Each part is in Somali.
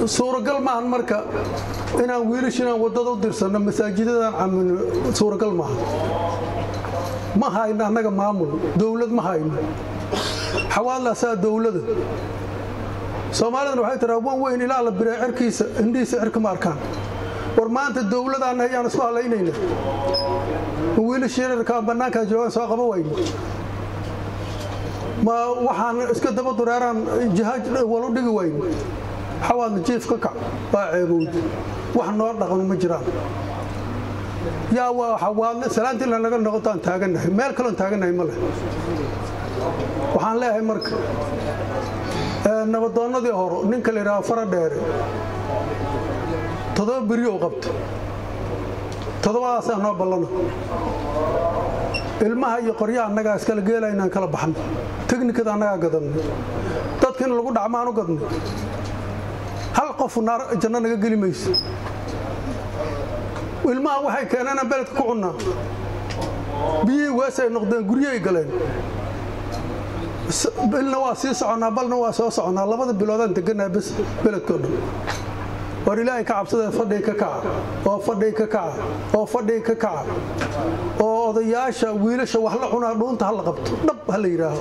suuragal maahan marka inaan wiilash inaan waddada u dirsanno masaajidadan camino suuragal maaha ma hayno annaga maamul dowlad ma hayno xawaadlaasaa dowlada soomaalidana waxay tiraa wan weyn ilaa la biraa cerkiisa indhihiisa cerka ma arkaan war maanta dowladaanna ayaan isku halaynayna wiilash yararkaa bannaankaa joogaan soo qaba wayno ma waxaan iska daba dureeraan jihaaj walu dhigi wayno xawaadna jiif ka kac waa ceebowd wax noo dhaqan ma jiraan yaa waa xawaadle salaantii lanaga noqotaan taagannahay meel kaloon taagannahay ma leh waxaan leeyahay marka nabadoonnadii horo ninka la yidhaha fara dheere toddoba beriyo qabta toddobadaasaa noo ballana ilmaha iyo qoryaha annagaa iskala geela inaan kala baxno teknikada annagaa gadanno dadka in lagu dhacmaan u gadnay hal qofu naar janno naga geli mayso ilmaha waxay keeneenaan beledka ku cunnaa biyihii weesay noqdeen guryahay galeen bilna waa sii soconnaa balna waa soo soconnaa labada biloodaan degannaha bes beledkao dhan war ilaahay ka cabsadee fadhii ka kaca oo fadhii ka kaca oo fadhii ka kaca oo odayaasha wiilasha wax la cunaa dhuunta ha la qabto dhab ha la yidhaaho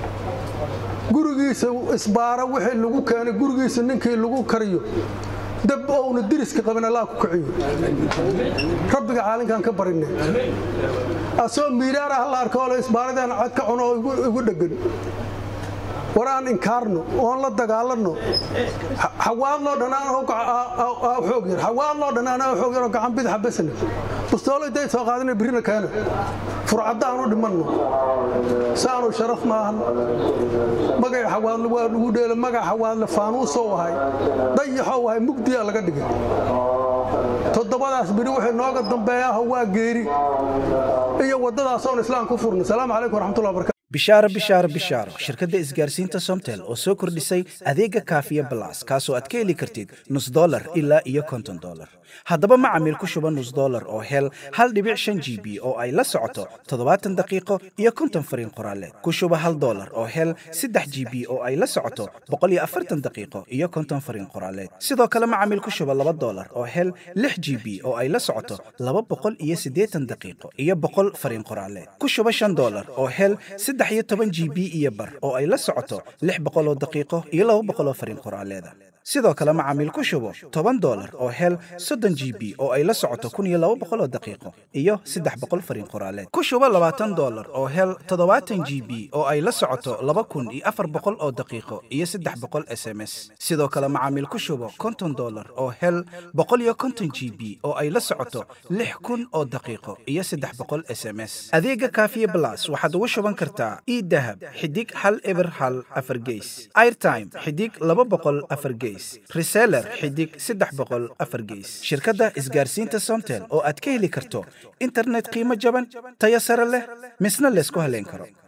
gurigiisa isbaara wixii lagu keenay gurigiisa ninkii lagu kariyo dab ouna diriska qabin allah ku kiciyo rabbiga caalinkaan ka barinay asoo miiraara ha la arko ole isbaaradaan cad ka cuno oo igu dheggan war aan inkaarno oon la dagaalanno xawaadloo dhanaan xoog yar xawaadloo dhanaan xoog yaroo gacan bidaxa besna bustoolo day soo qaadana birina keena furcadda aanu dhimanno saanu sharaf maahan magaca xawaadle waa lagu dheelo magaca xawaadle faanuusou ahay dayaxou ahay mugdiyaa laga dhigay toddobadaas beri wixii nooga dambeeya ah waa geeri iyo waddadaasoon islaam ku furno salaamu calaykum waraxmatullahi barakatu bishaaro bishaaro bishaaro shirkadda isgaarsiinta somtel oo soo kordhisay adeega kaafiya balas kaasoo aad ka heli kartid nus dolar ilaa iyo konton dolar haddaba macamiil ku shuba nus dolar oo hel hal dhibic shan g b oo ay la socoto toddobaatan daqiiqo iyo konton fariin qoraaleed ku shuba hal dolar oo hel saddex g b oo ay la socoto boqol iyo afartan daqiiqo iyo konton fariin qoraaleed sidoo kale macamiil ku shuba laba dolar oo hel lix g b oo ay la socoto laba boqol iyo siddeetan daqiiqo iyo boqol fariin qoraaleed ku shuba shan dolar oo hel saddex iyo toban g b iyo bar oo ay la socoto lix boqol oo daqiiqo iyo laba boqol oo fariin qoraaleeda sidoo kale macaamiil ku shubo toban dolar oo hel soddon g b oo ay la socoto kun iyo laba boqol oo daqiiqo iyo saddex boqol fariin qoraaleed ku shubo labaatan dolar oo hel toddobaatan g b oo ay la socoto laba kun iyo afar boqol oo daqiiqo iyo saddex boqol s m s sidoo kale macaamiil ku shubo konton dolar oo hel boqol iyo konton g b oo ay la socoto lix kun oo daqiiqo iyo saddex boqol s m s adeega kaafiye blas waxaad ugu shuban kartaa idahab xidig hal eber hal afar geys airtime xidig laba boqol afar geys reseller xidig saddex boqol afar geys shirkadda isgaarsiinta somtel oo aad ka heli karto internet qiimo jaban tayo sare leh misna laysku haleyn karo